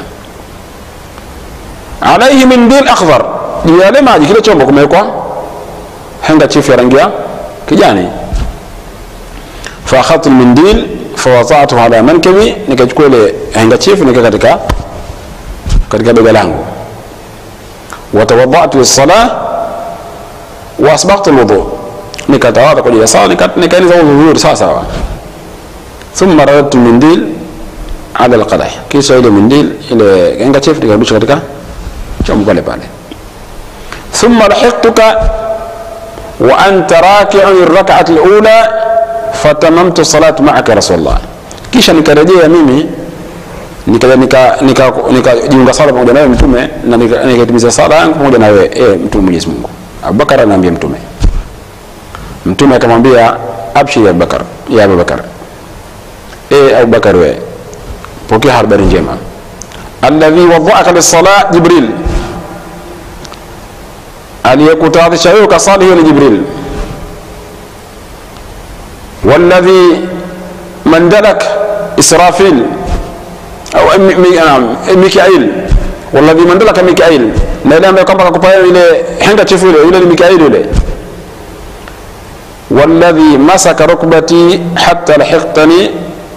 alaihi min dil akhdar juu ya yale maji kile chombo kumewekwa handkerchief ya rangi ya kijani faakhadtu lmindil fawadatuhu ala mankabi nikachukua ile handkerchief nika katika katika bega langu watawadatu lissala waasbaghtu lwudhu nikatawadha kwa ajili ya sala nikaeneza udhu vizuri sawa sawa thumma radadtu lmindil ala lqadah kisha ile mindil ile handkerchief nikarudisha katika chombo pale pale ثم لحقتك وأنت راكع الركعة الأولى فتممت الصلاة معك يا رسول الله kisha nikarejea mimi nikajiunga nika, nika, nika sala pamoja nawe mtume na nikaitimiza sala yangu pamoja na wewe e, mtume Mwenyezi Mungu. Abubakar anaambia mtume, mtume akamwambia abshir ya Abubakar, ya Abubakar, e Abubakar, we pokea habari njema, alladhi wadhaaka lis-sala Jibril aliyekutaadhisha wewe ukasali hiyo ni jibril walladhi mandalak israfil au mikail walladhi mandalaka mikail na ile ambaye kwamba kakupa ile handkerchief ile yule ni mikail yule walladhi masaka rukbati hatta lahiqtani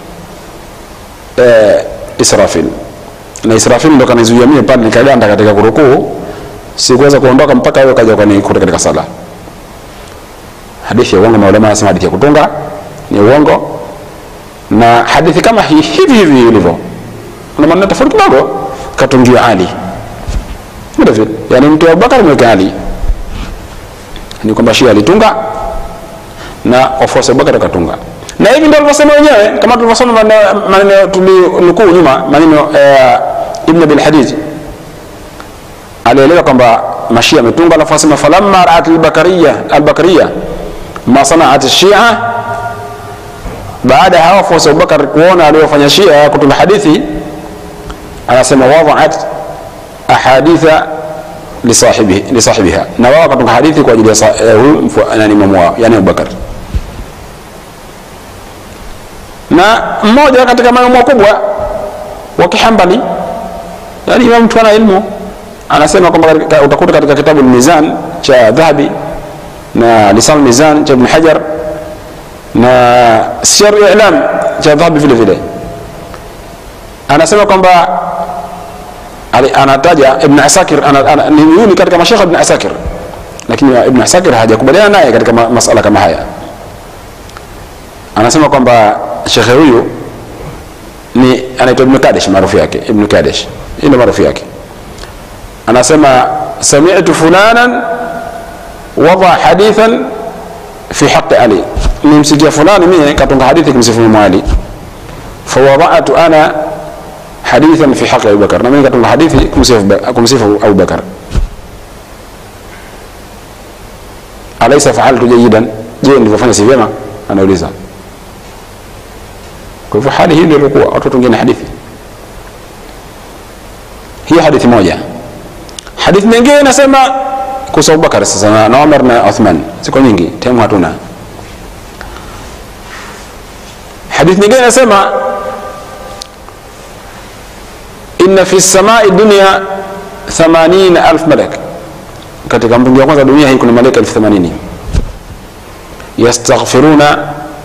israfil na israfil ndo kanizuia mimi pale nikaganda katika kurukuu sikuweza kuondoka mpaka wewe kaja ukanikuta katika sala. Hadithi ya uongo, maulama wanasema hadithi ya kutunga ni uongo, na hadithi kama hii hivi hivi ilivyo, kuna maneno tofauti kidogo, katungiwa Ali vile vile, yani mtu wa Abubakar mweka Ali, ni kwamba Shia alitunga na wafuasi wa Abubakar wakatunga, na hivi ndio alivyosema wenyewe, kama tulivyosoma maneno tulinukuu nyuma, maneno eh, Ibn Abil Hadid alielewa kwamba mashia ametunga alafu asema falamma raat albakariya albakariya ma sanaat shia baada ya hawa wafuasi abubakar kuona aliyofanya shia kutunga hadithi anasema wadaat ahaditha lisahibiha na wao wakatunga hadithi kwa ajili ya huyu nani imamu wao yani abubakar na mmoja katika maimamu wakubwa wa kihambali yani imamu mtu ana ilmu anasema kwamba utakuta katika kitabu Mizan cha Dhahabi na Lisan Mizan cha Ibn Hajar na Siyar I'lam cha Dhahabi vile vile, anasema kwamba anataja Ibn Asakir ni yuni katika mashekhe Ibn Asakir, lakini Ibn Asakir hajakubaliana naye katika masala kama haya. Anasema kwamba shekhe huyu ni anaitwa ibnu kadesh maarufu yake ibnu kadesh hii ndio maarufu yake anasema samitu fulanan wada hadithan fi haqi ali nimsikia fulani mie katunga hadithi kumsifu imamu ali fawadatu ana hadithan fi haqi abubakar na mimi katunga hadithi kumsifu kumsifu abubakar alaisa faaltu jayidan je nilivyofanya si vyema anauliza kwa hivyo hali hii ndio ilikuwa watu wengine hadithi hiyo hadithi moja hadithi nyingine inasema kuhusu abubakar sasa na, na umar na uthman ziko nyingi temu hatuna hadithi nyingine inasema inna fi samai dunia 80000 malak katika mbingu ya kwanza dunia hii kuna malaika elfu themanini yastaghfiruna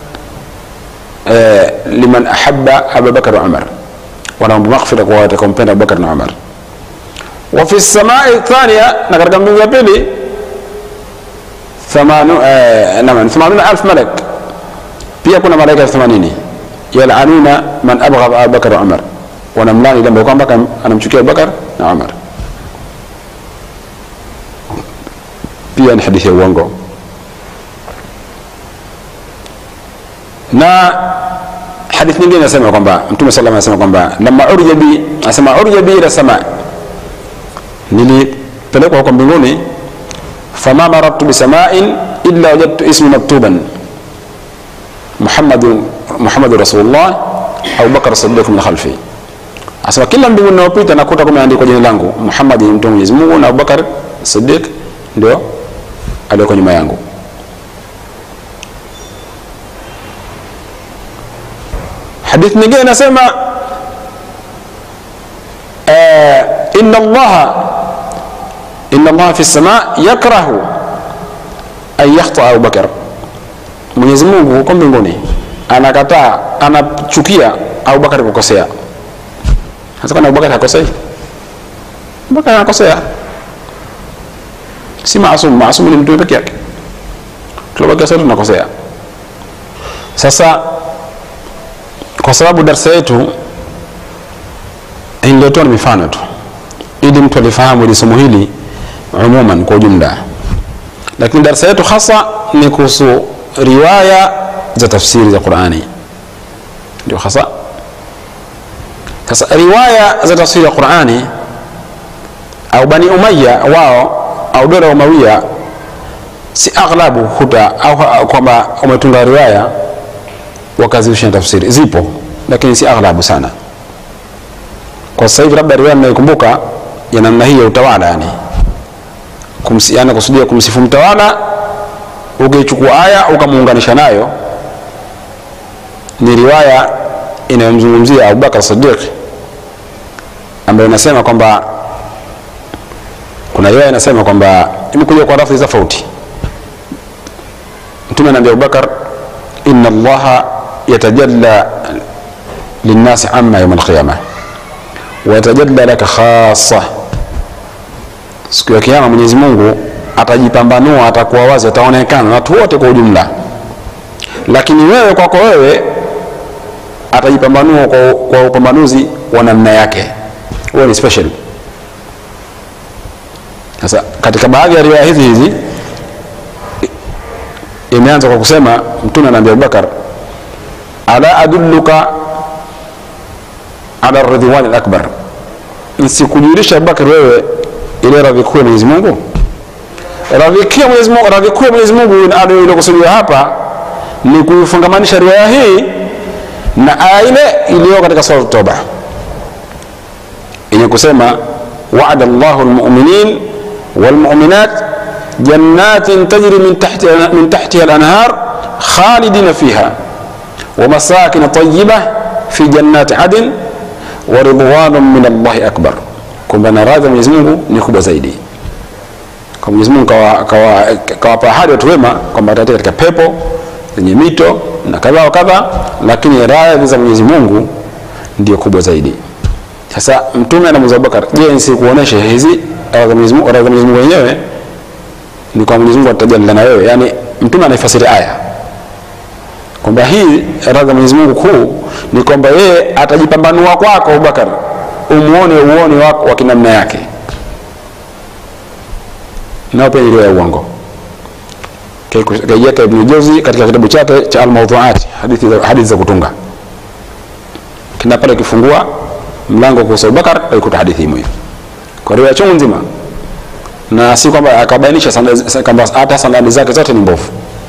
eh, liman ahaba abubakar wa umar wanaomba maghfira kwa watakaompenda abubakar na umar wa fi samai thania na katika mbingu ya pili thamanuna alf malak pia kuna malaika elfu themanini yalanuna man abghadha abubakar wa umar wanamlani ile ambayo kwamba anamchukia abubakar na umar pia ni hadithi ya uongo na hadithi nyingine inasema kwamba mtume sallam anasema kwamba lama urja bi anasema urja bi ila sama nilipelekwa huko mbinguni fama marartu bisamain illa wajadtu ismi maktuban muhammadu muhammadu rasulullah abubakar sadiq min khalfi asema kila mbinguni naopita nakuta kumeandikwa jina langu muhammadi mtume mwenyezi mungu na abubakar sadiq ndio aliyoko nyuma yangu hadithi nyingine inasema uh, inna allaha inna allaha fi lsama yakrahu an yakhtaa abubakar mwenyezi mungu huko mbinguni anakataa anachukia abubakar kukosea hasa kana abubakar hakosei abubakar anakosea si maasum maasum ni mtume peke yake tulobaki sote tunakosea sasa kwa sababu darsa yetu niliotoa ni mifano tu ili mtu alifahamu ili somo hili umuman kwa ujumla lakini darsa yetu hasa ni kuhusu riwaya za tafsiri za qurani ndio hasa sasa riwaya za tafsiri ya qurani au bani umaya wao au dola umawia si aghlabu huta au kwamba umetunga riwaya wakazirusha na tafsiri zipo lakini si aghlabu sana kwa sasa hivi labda riwaya mnayokumbuka ya namna hii ya utawala yani Kumsi, yani kusudia kumsifu mtawala ukichukua aya ukamuunganisha nayo ni riwaya inayomzungumzia abubakar sadiq ambayo inasema kwamba kuna riwaya inasema kwamba imekuja kwa lafzi tofauti mtume anaambia abubakar inna allaha yatajalla linnasi amma yauma alqiyama wayatajalla laka khasa siku ya kiama mwenyezi mungu atajipambanua atakuwa wazi ataonekana na watu wote kwa ujumla lakini wewe kwako wewe atajipambanua kwa, kwa upambanuzi wa namna yake huo ni special sasa katika baadhi ya riwaya hizi hizi imeanza kwa kusema mtume anaambia abubakar ala adulluka ala ridwani lakbar nsikujulisha abubakar wewe ile radhi kuu ya mwenyezi mungu radhi kuu ya mwenyezi mungu radhi kuu ya mwenyezi mungu iliyokusudiwa hapa ni kuifungamanisha riwaya hii na aya ile iliyo katika sura toba yenye kusema wa'ada llahu lmuminin والمؤمنات جنات تجري من تحت من تحتها الانهار خالدين فيها ومساكن طيبه في جنات عدن ورضوان من الله اكبر kwamba na radhi Mwenyezi Mungu ni kubwa zaidi. Kwa Mwenyezi Mungu kawapa ahadi watu wema kwamba atatia katika pepo zenye mito na kadha wa kadha, lakini radhi za Mwenyezi Mungu ndio kubwa zaidi. Sasa Mtume anamuuliza Abubakar, je, nisikuoneshe hizi radhi za Mwenyezi Mungu radhi za Mwenyezi Mungu wenyewe ni kwa Mwenyezi Mungu atajalila na wewe. Yani Mtume anaifasiri aya kwamba hii radhi ya Mwenyezi Mungu kuu ni kwamba yeye atajipambanua kwako Abubakar, umuone uoni wako wa kinamna yake, nao pia ni riwaya ya uongo. Kaiweka Ibn Jauzi katika kitabu chake cha Al-Mawdhu'at, hadithi za hadithi za kutunga, kina pale ukifungua mlango kuhusu Abubakar utaikuta hadithi hiyo kwa riwaya chungu nzima, na si kwamba akabainisha kwamba hata sanadi zake zote ni mbovu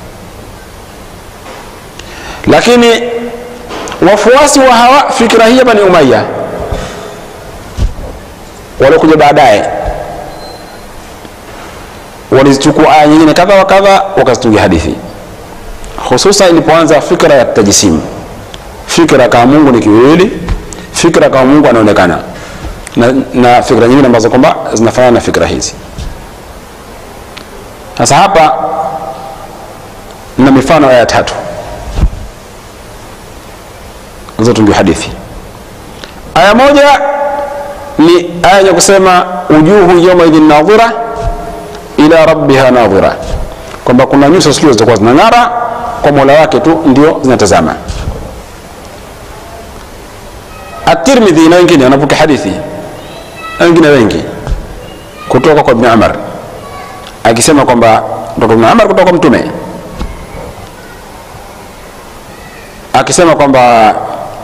lakini wafuasi wa hawa fikra hii hapa ni Umayya waliokuja baadaye, walizichukua aya nyingine kadha wa kadha wakazitungia hadithi, hususan ilipoanza fikra ya tajisimu, fikra kama Mungu ni kiwili, fikra kama Mungu anaonekana na, na fikra nyingine ambazo kwamba zinafanana na fikra hizi. Sasa hapa na mifano ya tatu zotungiwa hadithi. Aya moja ni aya ya kusema ujuhu yawma idhin nadhira ila rabbiha nadhira, kwamba kuna nyuso siku zitakuwa zinang'ara kwa mola wake tu ndio zinatazama. At-Tirmidhi na wengine wanapokea hadithi na wengine wengi kutoka kwa Ibn Umar akisema kwamba kutoka Ibn Umar kutoka kwa Mtume akisema kwamba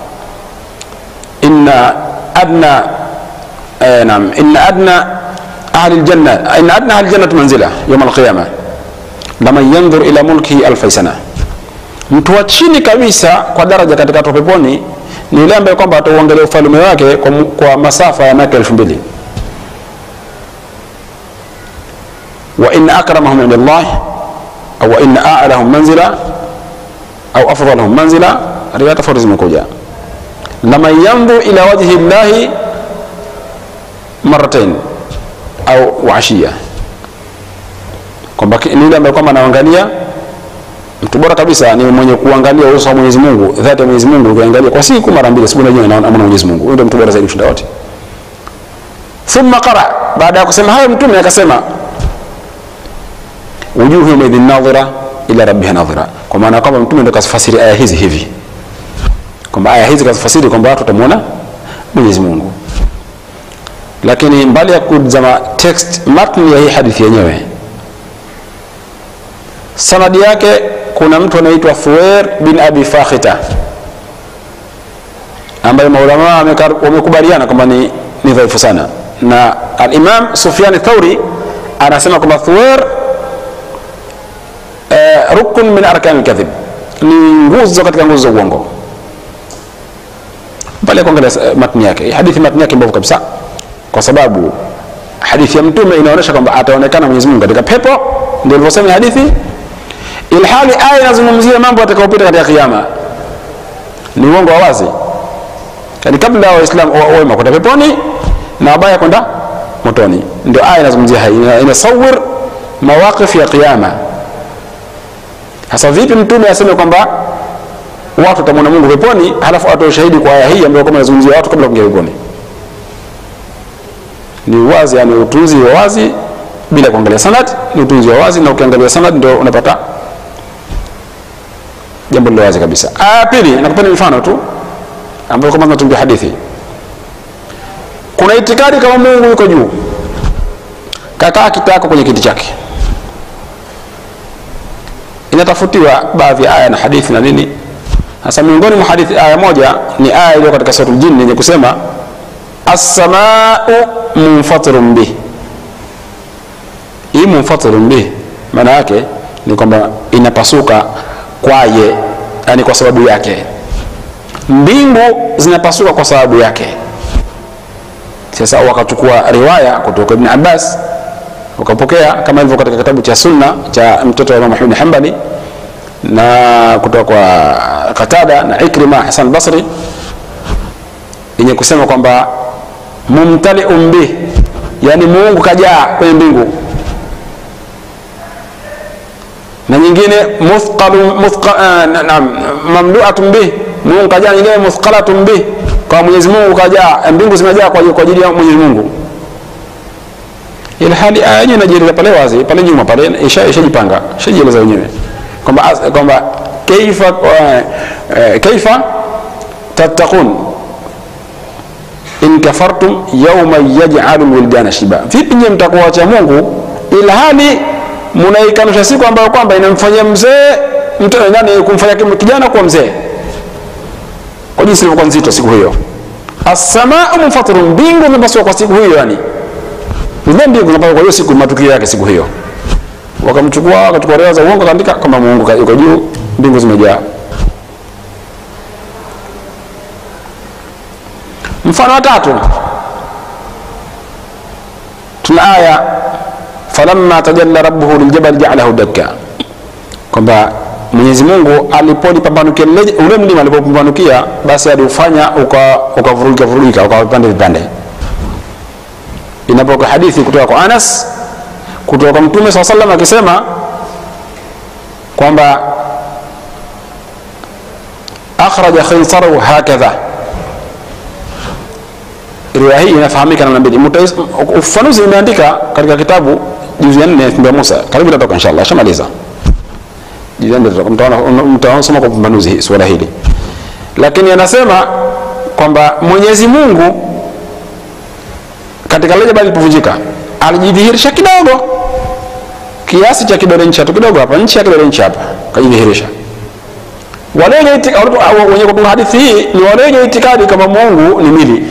inna adna eh, naam inna adna ahli aljanna inna adna ahli aljannati manzila yawm alqiyama laman yanzur ila mulkihi alfa sana, mtu wa chini kabisa kwa daraja katika watu peponi ni yule ambaye kwamba atauangalia ufalme wake kwa, kwa masafa ya miaka elfu mbili wa inna akramahum inda Allah au wa inna a'lahum manzila au afdalahum manzila, riwaya tofauti zimekuja laman yanzur ila wajhi llahi marratain au waashia, kwamba ni yule ambaye kwamba anaangalia mtu bora kabisa ni mwenye kuangalia uso wa Mwenyezi Mungu, dhati ya Mwenyezi Mungu, ukiangalia kwa siku mara mbili, siku moja anaona Mwenyezi Mungu. Huyo ndio mtu bora zaidi kushinda wote. Thumma qara, baada ya kusema hayo mtume akasema wujuhu yawmaidhin nadhira ila rabbiha nadhira, kwa maana kwamba mtume ndio kasifasiri aya hizi hivi kwamba aya hizi kazifasiri kwamba watu watamwona Mwenyezi Mungu. Lakini mbali ya kuzama text matni ya hii hadithi yenyewe, sanadi yake kuna mtu anaitwa Thuwair bin Abi Fakhita ambaye maulama wamekubaliana kwamba ni, ni dhaifu sana, na al-Imam Sufyan Thauri anasema kwamba Thuwair eh, rukun min arkan al-kadhib, ni nguzo katika nguzo za uongo pale kuangalia matni yake hadithi matni yake mbovu kabisa, kwa sababu hadithi ya mtume inaonyesha kwamba ataonekana Mwenyezi Mungu katika pepo, ndio ilivyosema hadithi, ilhali aya inazungumzia mambo yatakayopita katika kiyama. Ni uongo wa wazi, yani kabla ya Waislamu wema kwenda peponi na wabaya kwenda motoni, ndio aya inazungumzia hai, inasawir mawaqif ya kiyama. Sasa vipi mtume aseme kwamba watu watamwona Mungu peponi, halafu atoe ushahidi kwa aya hii ambayo kama inazungumzia watu kabla kuingia peponi? Ni wazi, yani utunzi wa wazi bila kuangalia sanad, ni utunzi wa wazi, na ukiangalia sanad ndio unapata jambo lilo wazi kabisa. Aya pili, nakupeni mfano tu ambayo kama tunatungia hadithi. Kuna itikadi kama Mungu yuko juu, kakaa kitako kwenye kiti chake, inatafutiwa baadhi ya aya na hadithi na nini sasa miongoni mwa hadithi aya moja ni aya iliyo katika suratul Jinn yenye kusema as-samaa'u munfatirun bih. Hii munfatirun bih maana yake ni kwamba inapasuka kwaye, yani kwa sababu yake. Mbingu zinapasuka kwa sababu yake. Sasa wakachukua riwaya kutoka Ibn Abbas wakapokea kama ilivyo katika kitabu cha Sunna cha mtoto wa Imam Ahmad Hanbali na kutoka kwa Qatada na Ikrima Hasan al-Basri yenye kusema kwamba mumtaliun bih, yani Mungu kajaa kwenye mbingu, na nyingine muthqalun muthqa, uh, naam mamluatun bih, Mungu kajaa, nyingine muthqalatun bih, kwa Mwenyezi Mungu kajaa, mbingu zimejaa kwa ajili ya Mwenyezi Mungu. Ile hali aya yenyewe inajieleza pale wazi pale nyuma pale, isha ishajipanga ishajieleza wenyewe kwamba kwamba kaifa uh, kaifa tattaqun in kafartum yauman yaj'alu lwildana shiba, vipi nyie mtakuacha Mungu ilhali munaikanusha siku ambayo kwamba inamfanyia mzee nani, kumfanya kijana kuwa mzee, kwa jinsi ilivyokuwa nzito siku hiyo. Assamau munfatirun, mbingu zimepasua kwa siku hiyo, yani zile mbingu zinapasua kwa hiyo siku, matukio yake siku hiyo. Wakamchukua wakachukua riwaya za uongo, kaandika kama Mungu yuko juu, mbingu zimejaa. Mfano wa tatu tuna aya falamma tajalla rabbuhu liljabal ja'alahu dakka, kwamba Mwenyezi Mungu alipolipambanukia ule mlima alipopambanukia, basi aliufanya ukavurugika vurugika ukawa vipande vipande. Inapoka hadithi kutoka kwa Anas kutoka kwa Mtume swalla sallam akisema kwamba akhraja khinsarahu hakadha riwaya hii inafahamika namna mbili. Ufafanuzi imeandika katika kitabu juzu ya nne ya Musa, karibu itatoka inshallah, shamaliza juzu ya nne mtaona kwa upambanuzi swala hili, lakini anasema kwamba Mwenyezi Mungu katika lile jabali lilipovunjika alijidhihirisha kidogo, kiasi cha kidole nchi tu kidogo hapa, nchi ya kidole nchi hapa, kajidhihirisha. Wale wenye kutunga hadithi hii ni wale wenye itikadi kama Mungu ni mili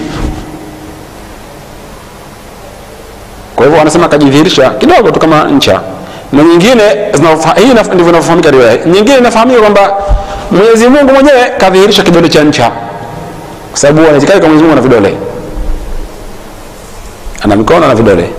kwa hivyo wanasema akajidhihirisha kidogo tu kama ncha, na nyingine hii ndivyo inavyofahamika riwaya. Nyingine inafahamika kwamba Mwenyezi Mungu mwenyewe kadhihirisha kidole cha ncha, kwa sababu wanaitikadi kama Mwenyezi Mungu ana vidole, ana mikono na vidole.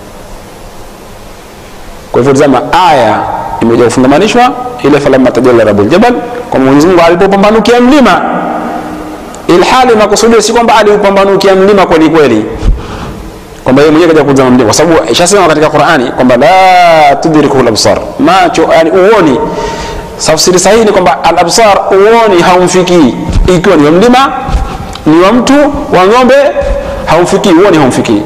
Kwa hivyo tazama, aya imekuja kufungamanishwa ile falamma tajalla rabbul jabal, kwa Mwenyezi Mungu alipopambanukia mlima, ilhali makusudio si kwamba aliupambanukia mlima kweli kweli kwamba yeye mwenyewe kaja kuzama mlima, kwa sababu ishasema katika Qur'ani kwamba la tudrikuhu al-absar, macho yani uoni. Tafsiri sahihi ni kwamba al-absar, uoni haumfikii, ikiwa ni wa mlima, ni wa mtu, wa ng'ombe, haumfikii, uoni haumfikii.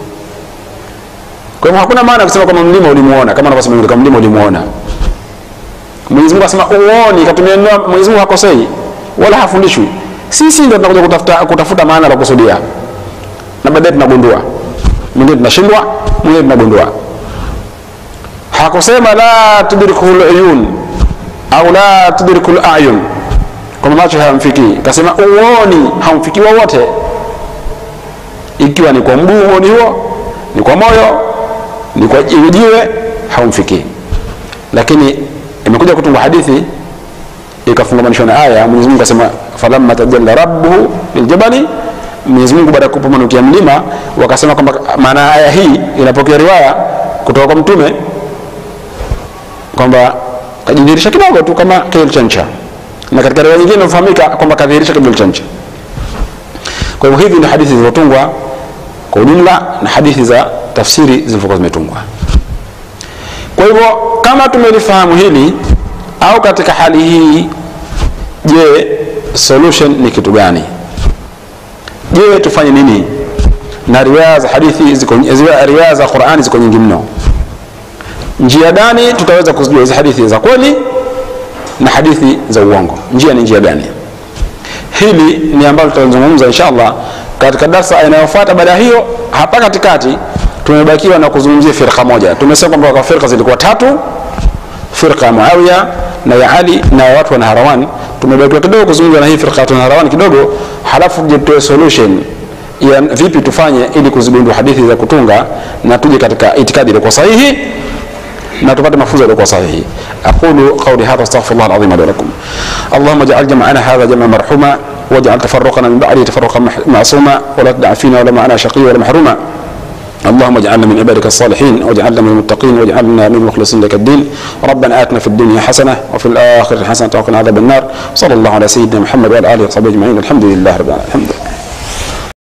Kwa hivyo hakuna maana kusema kwamba mlima ulimuona, kama anavyosema kama mlima ulimuona. Mwenyezi Mungu asema uoni, katumia neno. Mwenyezi Mungu hakosei wala hafundishwi. Sisi ndio tunakuja kutafuta kutafuta maana la kusudia, na baadaye tunagundua mwingine tunashindwa, mwingine tunagundua. Hakusema la tudrikul uyun au la tudrikul ayun, kwamba macho hayamfikii. Kasema uoni haumfikii wowote, ikiwa ni kwa mguu uoni huo, ni kwa moyo, ni kwa jiwe, haumfikii. Lakini imekuja kutungwa hadithi ikafungamanishwa na aya. Mwenyezi Mungu akasema falamma tajalla rabbuhu liljabali Mwenyezi Mungu baada ya kupambanukia mlima, wakasema kwamba maana aya hii inapokea riwaya kutoka kwa Mtume kwamba kajidhihirisha kidogo tu kama kidole cha ncha, na katika riwaya nyingine inafahamika kwamba kadhihirisha kidole cha ncha. Kwa hivyo hivi ni hadithi zilizotungwa kwa ujumla na hadithi za tafsiri zilivyokuwa zimetungwa. Kwa hivyo kama tumelifahamu hili au katika hali hii, je, solution ni kitu gani? Je, tufanye nini? Na riwaya za hadithi ziko, riwaya za Qur'ani ziko nyingi mno. Njia gani tutaweza kuzijua hizi hadithi za kweli na hadithi za uongo? Njia ni njia gani? Hili ni ambalo tutazungumza inshallah katika darasa inayofuata. Baada hiyo, hapa katikati tumebakiwa na kuzungumzia firqa moja. Tumesema kwamba kwa firqa zilikuwa tatu, firqa ya Muawiya na ya Ali na ya watu wa Naharawan. Tumebakiwa kidogo kuzungumza na hii firqa ya Naharawan kidogo, halafu tuje tutoe solution ya vipi tufanye ili kuzigundua hadithi za kutunga na tuje katika itikadi iliyokuwa sahihi na tupate mafunzo yaliyokuwa sahihi. aqulu qawli hadha astaghfirullah alazim li lakum allahumma ij'al jam'ana hadha jam'an marhuma waj'al tafarruqana min ba'di tafarruqan ma'suma wa la tad'a fina wala ma'ana shaqiyya wala mahruma اللهم اجعلنا من عبادك الصالحين واجعلنا من المتقين واجعلنا من المخلصين لك الدين ربنا آتنا في الدنيا حسنة وفي الآخرة حسنة وقنا عذاب النار صلى الله على سيدنا محمد وعلى آله وصحبه أجمعين الحمد لله رب العالمين الحمد لله